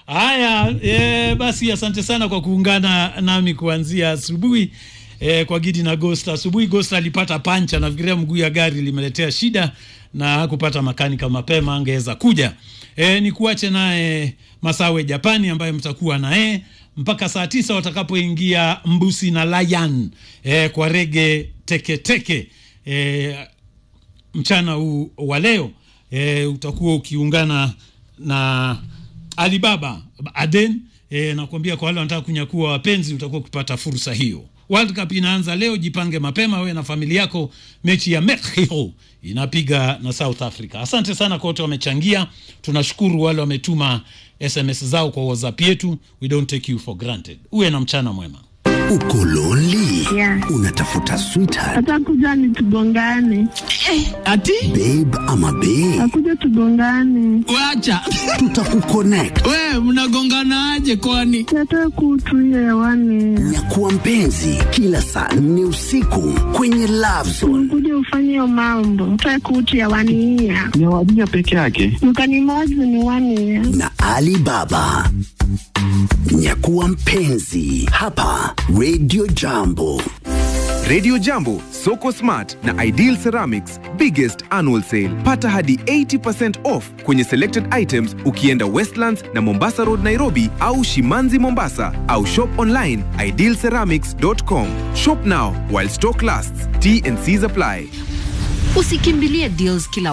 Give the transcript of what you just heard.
Haya, e, basi asante sana kwa kuungana nami kuanzia asubuhi e, kwa Gidi na Gosta. Asubuhi Gosta alipata pancha, nafikiria mguu ya gari limeletea shida na hakupata makanika mapema, angeweza kuja. E, ni kuache naye Masawe Japani ambaye mtakuwa naye mpaka saa tisa watakapoingia Mbusi na Layan e, kwa rege teketeke e, mchana huu wa leo e, utakuwa ukiungana na Alibaba Aden e, nakwambia kwa wale wanataka kunyakua wapenzi utakuwa ukipata fursa hiyo. World Cup inaanza leo, jipange mapema wewe na familia yako. Mechi ya Mexico inapiga na South Africa. Asante sana kwa wote wamechangia, tunashukuru wale wametuma SMS zao kwa WhatsApp yetu. We don't take you for granted. Uwe na mchana mwema. Uko lonely? Yeah. Unatafuta sweetheart, atakuja ni tugongane, Ati babe ama babe? akuja tugongane, wacha Tutakuconnect. we mnagonganaje kwani? nataka kutuia hewani, Nyakuwa mpenzi kila saa nne usiku kwenye Love Zone. kuja ufanye hiyo mambo, nataka kutu hewani hiya ni wadija peke yake. mkanimozi ni wani ya na Ali Baba. Nyakuwa mpenzi hapa Radio Jambo. Radio Jambo, Soko Smart na Ideal Ceramics biggest annual sale. Pata hadi 80% off kwenye selected items ukienda Westlands na Mombasa Road Nairobi au Shimanzi Mombasa au shop online idealceramics.com. Shop now while stock lasts. T and C's apply. Usikimbilie deals kila